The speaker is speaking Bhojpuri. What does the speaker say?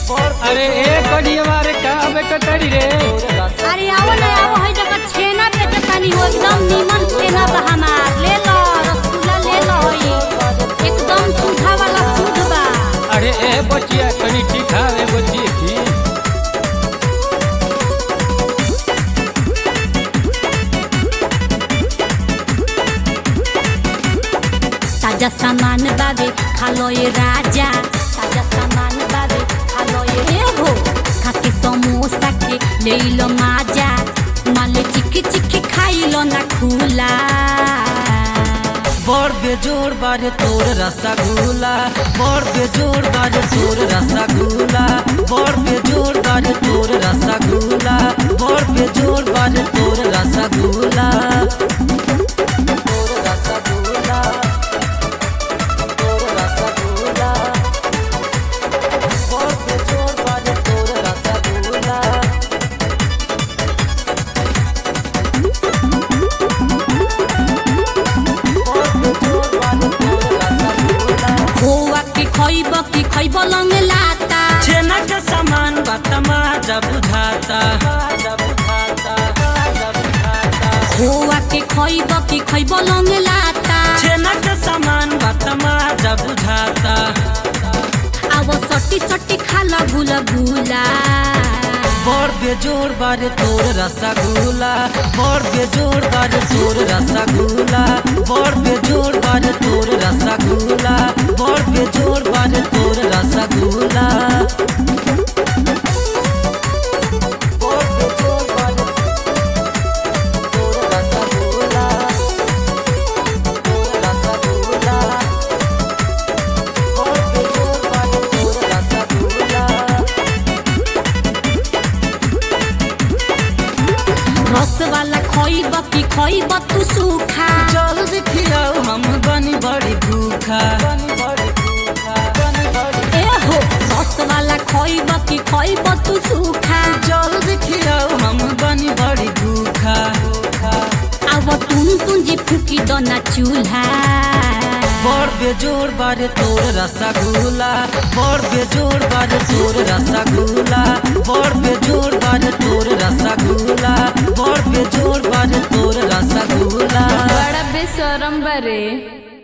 अरे ए कडिया रे का बेकटरी रे अरे आओ ना आओ है जगह छेना बेचे तानी हो एकदम नीमन छेना बा हमार ले लो रसगुल्ला ले लो होई एकदम सूखा वाला शुद्ध बा अरे ए बचिया कनी ठीक हावे बचिए की ताजा सामान बाबे खा लो ये राजा ताजा सामान बाबे खा लो ये ए हो खाके समोसा के ले लो माजा माले चिक्की चिक्की खाई लो ना खुला बड़ बेजोड़ बारे तोर रसगुल्ला बड़ बेजोड़ बारे तोर रसगुल्ला बड़ बेजोड़ बारे तोर रसगुल्ला बड़ बेजोड़ बारे तोर रसगुल्ला तोर रसगुल्ला तोर रसगुल्ला बड़ बेजोड़ बारे तोर रसगुल्ला खोआ के खइब की खइब लंग लाता छेना के सामान बतमा जब बुझाता जब बुझाता जब बुझाता खोआ के खइब की खइब लंग लाता छेना के सामान बतमा जब बुझाता अब सटी सटी खाला गुला गुला बड़ बेजोड़ बारे तोर रसगुल्ला बड़ बेजोड़ बारे तोर रसगुल्ला बड़ बेजोड़ बारे तोर रसगुल्ला बड़ बेजोड़ बारे तोर रसगुल्ला बड़ बेजोड़ बारे तोर रसगुल्ला तोर रसगुल्ला बड़ बेजोड़ बारे तोर रसगुल्ला रस वाला खइब की खइब तू सूखा जल्दी खियाओ हम बनी बड़ी भूखा बनी बड़ी भूखा बनी बड़ी ए हो रस वाला खइब की खइब तू सूखा जल्दी खियाओ हम बनी बड़ी भूखा अब तुम तुंजी फूकी दो ना चूल्हा बड़ बेजोड़ बारे तोर रसगुल्ला बड़ बेजोड़ बारे तोर रसगुल्ला बड़ बेजोड़ बारे तोर रसगुल्ला बड़ बेजोड़ बारे तोर रसगुल्ला बड़ा बेशरम बरे